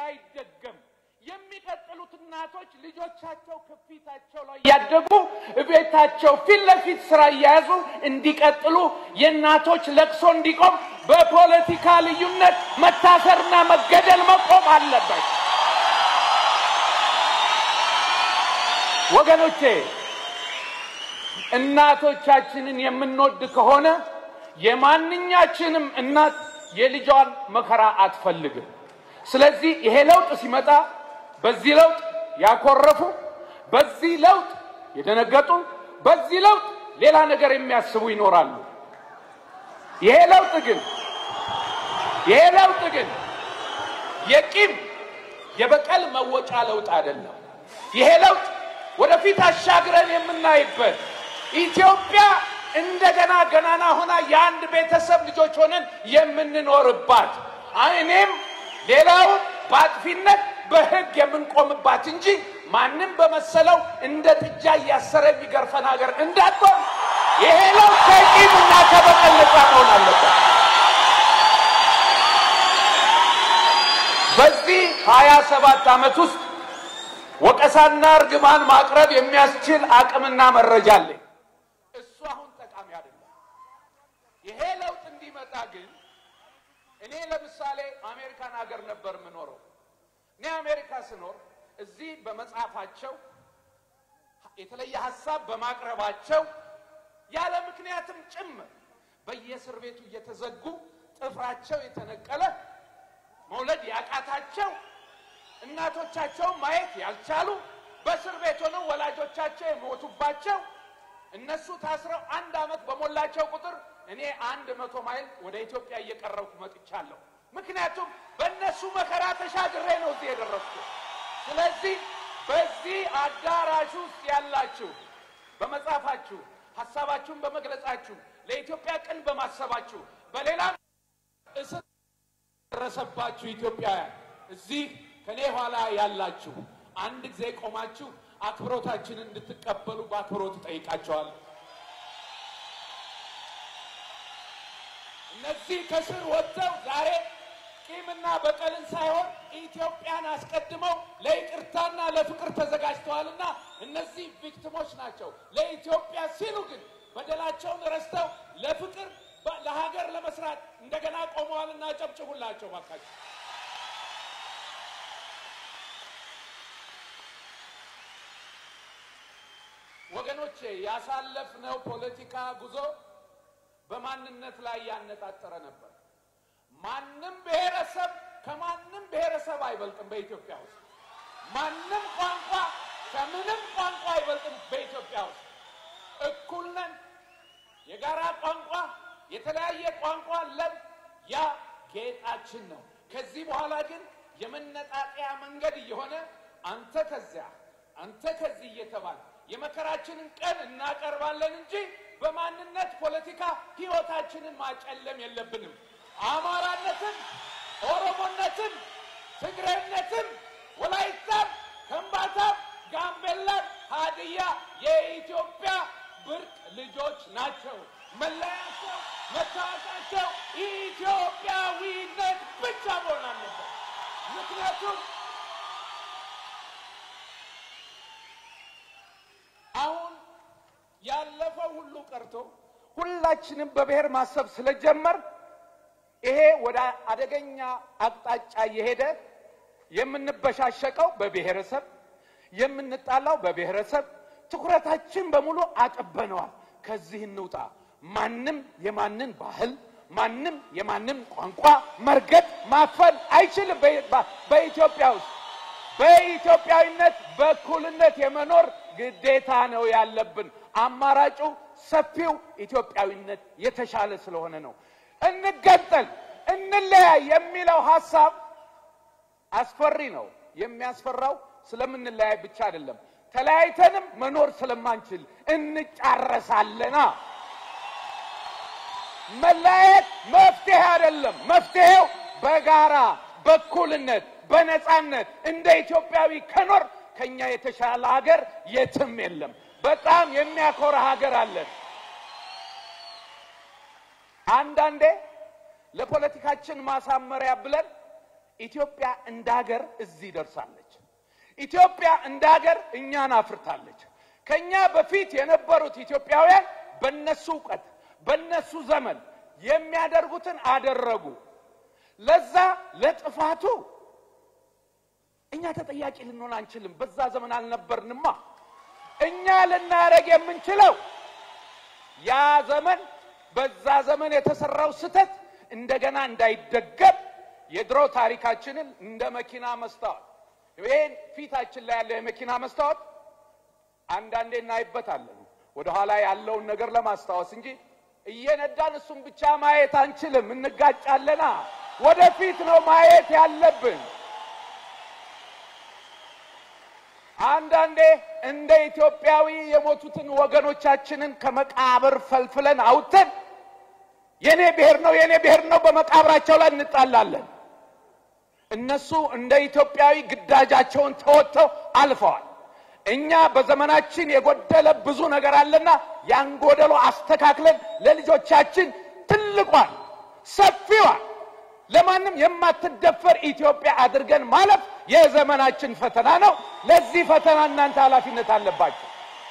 እንዳይደገም የሚቀጥሉት እናቶች ልጆቻቸው ከፊታቸው ላይ እያደጉ ቤታቸው ፊት ለፊት ስራ እየያዙ እንዲቀጥሉ የእናቶች ለቅሶ እንዲቆም በፖለቲካ ልዩነት መታሰርና መገደል መቆም አለበት። ወገኖቼ እናቶቻችንን የምንወድ ከሆነ የማንኛችንም እናት የልጇን መከራ አትፈልግም። ስለዚህ ይሄ ለውጥ ሲመጣ በዚህ ለውጥ ያኮረፉ፣ በዚህ ለውጥ የደነገጡ፣ በዚህ ለውጥ ሌላ ነገር የሚያስቡ ይኖራሉ። ይሄ ለውጥ ግን ይሄ ለውጥ ግን የቂም የበቀል መወጫ ለውጥ አይደለም። ይሄ ለውጥ ወደፊት አሻግረን የምናይበት ኢትዮጵያ እንደገና ገናና ሆና የአንድ ቤተሰብ ልጆች ሆነን የምንኖርባት እኔም ሌላውን በአጥፊነት በሕግ የምንቆምባት እንጂ ማንም በመሰለው እንደ ጥጃ እያሰረ የሚገርፈን ሀገር እንዳትሆን ይሄ ለውጥ ከቂም እና ከበቀል ነፃ መሆን አለበት። በዚህ ሀያ ሰባት ዓመት ውስጥ ወቀሳና እርግማን ማቅረብ የሚያስችል አቅምና መረጃ አለኝ። እሱ አሁን ጠቃሚ አይደለም። ይሄ ለውጥ እንዲመጣ ግን እኔ ለምሳሌ አሜሪካን ሀገር ነበር የምኖረው። እኔ አሜሪካ ስኖር እዚህ በመጽሐፋቸው የተለየ ሀሳብ በማቅረባቸው ያለ ምክንያትም ጭምር በየእስር ቤቱ እየተዘጉ ጥፍራቸው የተነቀለ መውለድ ያቃታቸው እናቶቻቸውን ማየት ያልቻሉ በእስር ቤት ሆነው ወላጆቻቸው የሞቱባቸው እነሱ ታስረው አንድ ዓመት በሞላቸው ቁጥር እኔ አንድ መቶ ማይል ወደ ኢትዮጵያ እየቀረብኩ መጥቻለሁ። ምክንያቱም በእነሱ መከራ ተሻግሬ ነው እዚህ የደረስኩት። ስለዚህ በዚህ አዳራሽ ውስጥ ያላችሁ በመጻፋችሁ ሀሳባችሁን በመግለጻችሁ ለኢትዮጵያ ቅን በማሰባችሁ በሌላም እስር ደረሰባችሁ ኢትዮጵያውያን እዚህ ከኔ ኋላ ያላችሁ አንድ ጊዜ ቆማችሁ አክብሮታችንን እንድትቀበሉ በአክብሮት እጠይቃቸዋለሁ። እነዚህ ከስር ወጥተው ዛሬ ቂምና በቀልን ሳይሆን ኢትዮጵያን አስቀድመው ለይቅርታና ለፍቅር ተዘጋጅተዋልና እነዚህ ቪክቲሞች ናቸው። ለኢትዮጵያ ሲሉ ግን በደላቸውን ረስተው ለፍቅር ለሀገር ለመስራት እንደገና ቆመዋልና ጨብጭቡላቸው ባካቸው። ወገኖቼ ያሳለፍነው ፖለቲካ ጉዞ በማንነት ላይ ያነጣጠረ ነበር። ማንም ብሔረሰብ ከማንም ብሔረሰብ አይበልጥም። በኢትዮጵያ ውስጥ ማንም ቋንቋ ከምንም ቋንቋ አይበልጥም። በኢትዮጵያ ውስጥ እኩል ነን። የጋራ ቋንቋ፣ የተለያየ ቋንቋ አለን። ያ ጌጣችን ነው። ከዚህ በኋላ ግን የመነጣጠያ መንገድ እየሆነ አንተ ከዚያ አንተ ከዚህ እየተባለ የመከራችንን ቀን እናቀርባለን እንጂ በማንነት ፖለቲካ ሕይወታችንን ማጨለም የለብንም። አማራነትን፣ ኦሮሞነትን፣ ትግሬነትን፣ ወላይታን፣ ከምባታን፣ ጋምቤላን፣ ሀዲያ የኢትዮጵያ ብርቅ ልጆች ናቸው። መለያቸው፣ መታወቃቸው ኢትዮጵያዊነት ብቻ መሆን አለበት። ምክንያቱም አሁን ያለፈው ሁሉ ቀርቶ ሁላችንም በብሔር ማሰብ ስለጀመር ይሄ ወደ አደገኛ አቅጣጫ እየሄደ የምንበሻሸቀው በብሔረሰብ የምንጣላው በብሔረሰብ ትኩረታችን በሙሉ አጠበነዋል። ከዚህ እንውጣ። ማንም የማንን ባህል ማንም የማንም ቋንቋ መርገጥ ማፈን አይችልም። በኢትዮጵያ ውስጥ በኢትዮጵያዊነት በእኩልነት የመኖር ግዴታ ነው ያለብን። አማራጩ ሰፊው ኢትዮጵያዊነት የተሻለ ስለሆነ ነው። እንገንጠል፣ እንለያይ የሚለው ሀሳብ አስፈሪ ነው። የሚያስፈራው ስለምንለያይ ብቻ አይደለም፣ ተለያይተንም መኖር ስለማንችል እንጫረሳለና። መለያየት መፍትሄ አይደለም። መፍትሄው በጋራ በእኩልነት በነፃነት እንደ ኢትዮጵያዊ ከኖር ከኛ የተሻለ ሀገር የትም የለም። በጣም የሚያኮራ ሀገር አለን። አንዳንዴ ለፖለቲካችን ማሳመሪያ ብለን ኢትዮጵያ እንደ ሀገር እዚህ ደርሳለች። ኢትዮጵያ እንደ ሀገር እኛን አፍርታለች። ከኛ በፊት የነበሩት ኢትዮጵያውያን በነሱ እውቀት በነሱ ዘመን የሚያደርጉትን አደረጉ። ለዛ ለጥፋቱ እኛ ተጠያቂ ልንሆን አንችልም። በዛ ዘመን አልነበርንማ። እኛ ልናደርግ የምንችለው ያ ዘመን በዛ ዘመን የተሰራው ስህተት እንደገና እንዳይደገም የድሮ ታሪካችንን እንደ መኪና መስታወት ይሄን ፊታችን ላይ ያለው የመኪና መስታወት አንዳንዴ እናይበታለን ወደኋላ ያለውን ነገር ለማስታወስ እንጂ እየነዳን እሱም ብቻ ማየት አንችልም፣ እንጋጫለና። ወደፊት ነው ማየት ያለብን። አንዳንዴ እንደ ኢትዮጵያዊ የሞቱትን ወገኖቻችንን ከመቃብር ፈልፍለን አውጥተን የኔ ብሔር ነው የኔ ብሔር ነው በመቃብራቸው ላይ እንጣላለን። እነሱ እንደ ኢትዮጵያዊ ግዳጃቸውን ተወጥተው አልፈዋል። እኛ በዘመናችን የጎደለ ብዙ ነገር አለና ያን ጎደሎ አስተካክለን ለልጆቻችን ትልቋን ሰፊዋን ለማንም የማትደፈር ኢትዮጵያ አድርገን ማለፍ የዘመናችን ፈተና ነው። ለዚህ ፈተና እናንተ ኃላፊነት አለባችሁ።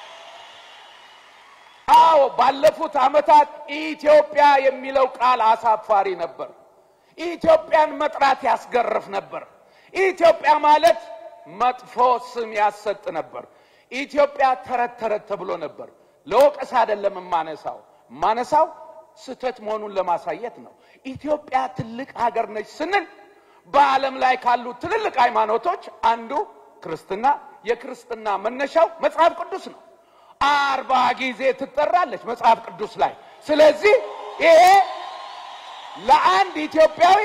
አዎ ባለፉት ዓመታት ኢትዮጵያ የሚለው ቃል አሳፋሪ ነበር። ኢትዮጵያን መጥራት ያስገርፍ ነበር። ኢትዮጵያ ማለት መጥፎ ስም ያሰጥ ነበር። ኢትዮጵያ ተረት ተረት ተብሎ ነበር። ለወቀስ አይደለም የማነሳው የማነሳው ስህተት መሆኑን ለማሳየት ነው። ኢትዮጵያ ትልቅ ሀገር ነች ስንል በዓለም ላይ ካሉ ትልልቅ ሃይማኖቶች አንዱ ክርስትና፣ የክርስትና መነሻው መጽሐፍ ቅዱስ ነው። አርባ ጊዜ ትጠራለች መጽሐፍ ቅዱስ ላይ። ስለዚህ ይሄ ለአንድ ኢትዮጵያዊ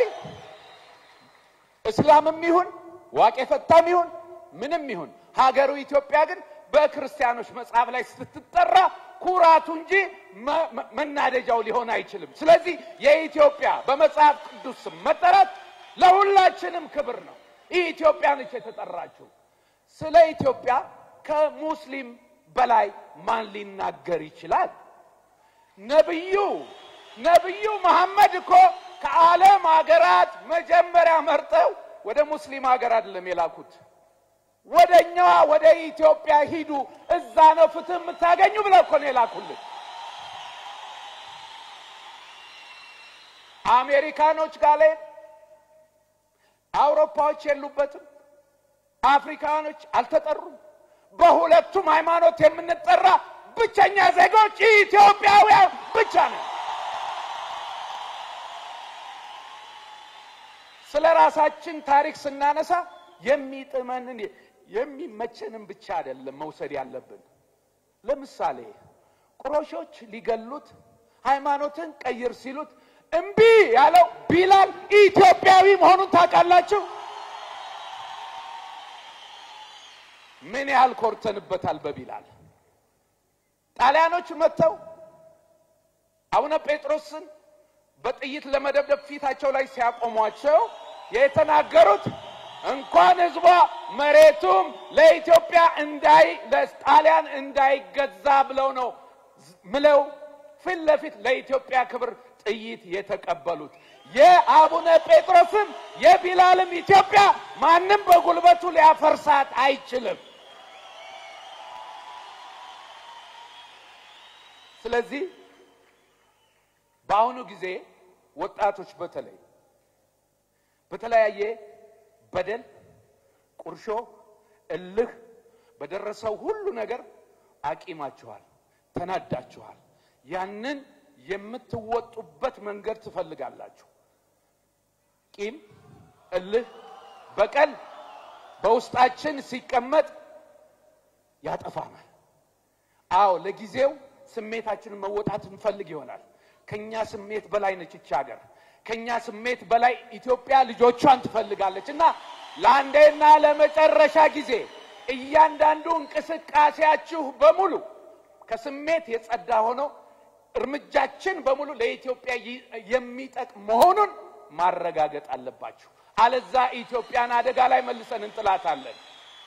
እስላምም ይሁን ዋቄ ፈታም ይሁን ምንም ይሁን ሀገሩ ኢትዮጵያ ግን በክርስቲያኖች መጽሐፍ ላይ ስትጠራ ኩራቱ እንጂ መናደጃው ሊሆን አይችልም። ስለዚህ የኢትዮጵያ በመጽሐፍ ቅዱስ ስም መጠራት ለሁላችንም ክብር ነው። ኢትዮጵያ ነች የተጠራችው። ስለ ኢትዮጵያ ከሙስሊም በላይ ማን ሊናገር ይችላል? ነብዩ ነብዩ መሐመድ እኮ ከዓለም ሀገራት መጀመሪያ መርጠው ወደ ሙስሊም ሀገር አይደለም የላኩት። ወደ እኛዋ ወደ ኢትዮጵያ ሂዱ፣ እዛ ነው ፍትህ የምታገኙ ብለው እኮ ነው የላኩልን። አሜሪካኖች ጋር ላይ አውሮፓዎች የሉበትም። አፍሪካኖች አልተጠሩም። በሁለቱም ሃይማኖት የምንጠራ ብቸኛ ዜጎች ኢትዮጵያውያን ብቻ ነው። ስለ ራሳችን ታሪክ ስናነሳ የሚጥመንን የሚመቸንን ብቻ አይደለም መውሰድ ያለብን። ለምሳሌ ቁረሾች ሊገሉት ሃይማኖትን ቀይር ሲሉት እምቢ ያለው ቢላል ኢትዮጵያዊ መሆኑን ታውቃላችሁ? ምን ያህል ኮርተንበታል በቢላል። ጣሊያኖች መጥተው አቡነ ጴጥሮስን በጥይት ለመደብደብ ፊታቸው ላይ ሲያቆሟቸው የተናገሩት እንኳን ሕዝቧ መሬቱም ለኢትዮጵያ እንዳይ ለጣሊያን እንዳይገዛ ብለው ነው ምለው ፊት ለፊት ለኢትዮጵያ ክብር ጥይት የተቀበሉት። የአቡነ ጴጥሮስም የቢላልም ኢትዮጵያ ማንም በጉልበቱ ሊያፈርሳት አይችልም። ስለዚህ በአሁኑ ጊዜ ወጣቶች በተለይ በተለያየ በደል፣ ቁርሾ፣ እልህ በደረሰው ሁሉ ነገር አቂማችኋል፣ ተናዳችኋል። ያንን የምትወጡበት መንገድ ትፈልጋላችሁ። ቂም፣ እልህ፣ በቀል በውስጣችን ሲቀመጥ ያጠፋናል። አዎ ለጊዜው ስሜታችንን መወጣት እንፈልግ ይሆናል። ከኛ ስሜት በላይ ነች ይቺ ሀገር። ከኛ ስሜት በላይ ኢትዮጵያ ልጆቿን ትፈልጋለች እና ለአንዴና ለመጨረሻ ጊዜ እያንዳንዱ እንቅስቃሴያችሁ በሙሉ ከስሜት የጸዳ ሆኖ እርምጃችን በሙሉ ለኢትዮጵያ የሚጠቅም መሆኑን ማረጋገጥ አለባችሁ። አለዛ ኢትዮጵያን አደጋ ላይ መልሰን እንጥላታለን።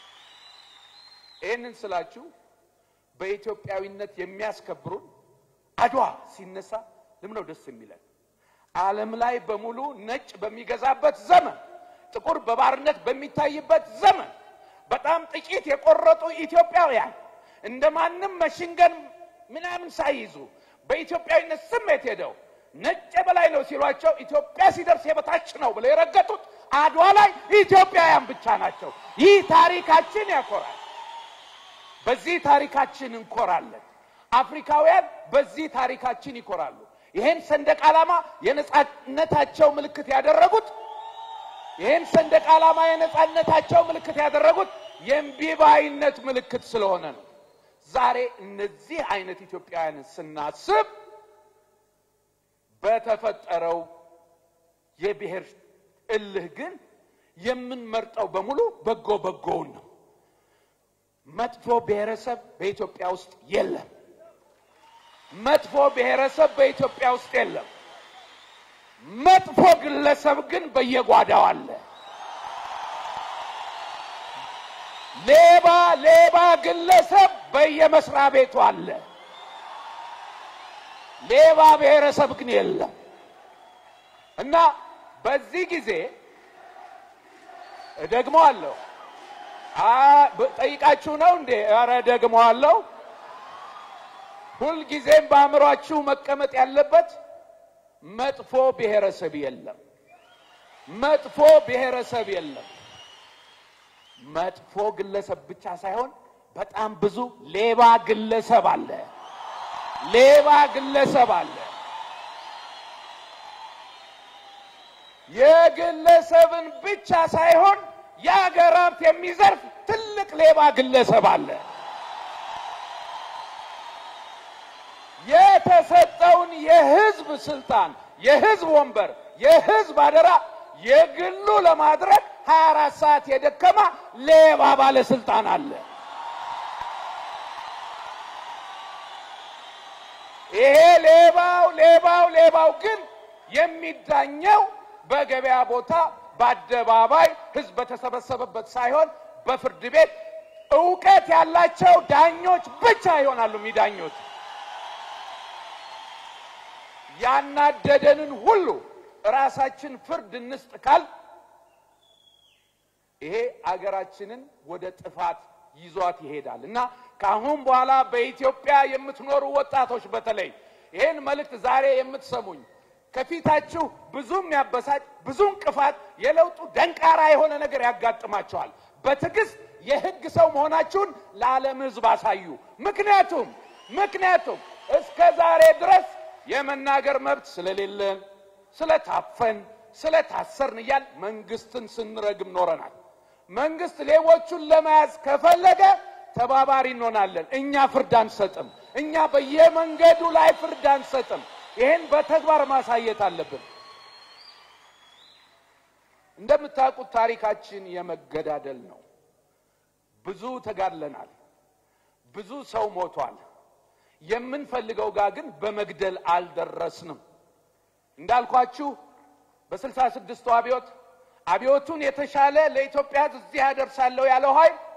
ይህንን ስላችሁ በኢትዮጵያዊነት የሚያስከብሩን አድዋ ሲነሳ ለምን ነው ደስ የሚለን? ዓለም ላይ በሙሉ ነጭ በሚገዛበት ዘመን ጥቁር በባርነት በሚታይበት ዘመን በጣም ጥቂት የቆረጡ ኢትዮጵያውያን እንደ ማንም መሽንገን ምናምን ሳይይዙ በኢትዮጵያዊነት ስሜት ሄደው ነጭ የበላይ ነው ሲሏቸው ኢትዮጵያ ሲደርስ የበታች ነው ብለው የረገጡት አድዋ ላይ ኢትዮጵያውያን ብቻ ናቸው። ይህ ታሪካችን ያኮራል። በዚህ ታሪካችን እንኮራለን። አፍሪካውያን በዚህ ታሪካችን ይኮራሉ። ይሄን ሰንደቅ ዓላማ የነጻነታቸው ምልክት ያደረጉት ይህን ሰንደቅ ዓላማ የነጻነታቸው ምልክት ያደረጉት የእምቢባይነት ምልክት ስለሆነ ነው። ዛሬ እነዚህ አይነት ኢትዮጵያውያንን ስናስብ በተፈጠረው የብሔር እልህ ግን የምንመርጠው በሙሉ በጎ በጎውን ነው። መጥፎ ብሔረሰብ በኢትዮጵያ ውስጥ የለም። መጥፎ ብሔረሰብ በኢትዮጵያ ውስጥ የለም። መጥፎ ግለሰብ ግን በየጓዳው አለ። ሌባ ሌባ ግለሰብ በየመስሪያ ቤቱ አለ። ሌባ ብሔረሰብ ግን የለም እና በዚህ ጊዜ ደግሞ አለው ጠይቃችሁ ነው እንዴ? ኧረ ደግሞ አለው። ሁልጊዜም በአእምሯችሁ መቀመጥ ያለበት መጥፎ ብሔረሰብ የለም። መጥፎ ብሔረሰብ የለም። መጥፎ ግለሰብ ብቻ ሳይሆን በጣም ብዙ ሌባ ግለሰብ አለ። ሌባ ግለሰብ አለ። የግለሰብን ብቻ ሳይሆን የአገር ሀብት የሚዘርፍ ትልቅ ሌባ ግለሰብ አለ። የተሰጠውን የህዝብ ስልጣን፣ የህዝብ ወንበር፣ የህዝብ አደራ የግሉ ለማድረግ 24 ሰዓት የደከማ ሌባ ባለስልጣን አለ። ይሄ ሌባው ሌባው ሌባው ግን የሚዳኘው በገበያ ቦታ በአደባባይ ህዝብ በተሰበሰበበት ሳይሆን በፍርድ ቤት እውቀት ያላቸው ዳኞች ብቻ ይሆናሉ የሚዳኙት። ያናደደንን ሁሉ ራሳችን ፍርድ እንስጥ ካል ይሄ አገራችንን ወደ ጥፋት ይዟት ይሄዳል እና ከአሁን በኋላ በኢትዮጵያ የምትኖሩ ወጣቶች በተለይ ይህን መልእክት ዛሬ የምትሰሙኝ ከፊታችሁ ብዙ የሚያበሳጭ ብዙ እንቅፋት፣ የለውጡ ደንቃራ የሆነ ነገር ያጋጥማቸዋል። በትዕግስት የህግ ሰው መሆናችሁን ለዓለም ህዝብ አሳዩ። ምክንያቱም ምክንያቱም እስከ ዛሬ ድረስ የመናገር መብት ስለሌለን ስለታፈን ስለታሰርን እያል መንግስትን ስንረግም ኖረናል። መንግስት ሌቦቹን ለመያዝ ከፈለገ ተባባሪ እንሆናለን። እኛ ፍርድ አንሰጥም። እኛ በየመንገዱ ላይ ፍርድ አንሰጥም። ይህን በተግባር ማሳየት አለብን። እንደምታውቁት ታሪካችን የመገዳደል ነው። ብዙ ተጋድለናል። ብዙ ሰው ሞቷል። የምንፈልገው ጋር ግን በመግደል አልደረስንም። እንዳልኳችሁ በስልሳ ስድስቱ አብዮት አብዮቱን የተሻለ ለኢትዮጵያ ሕዝብ እዚህ ያደርሳለሁ ያለው ኃይል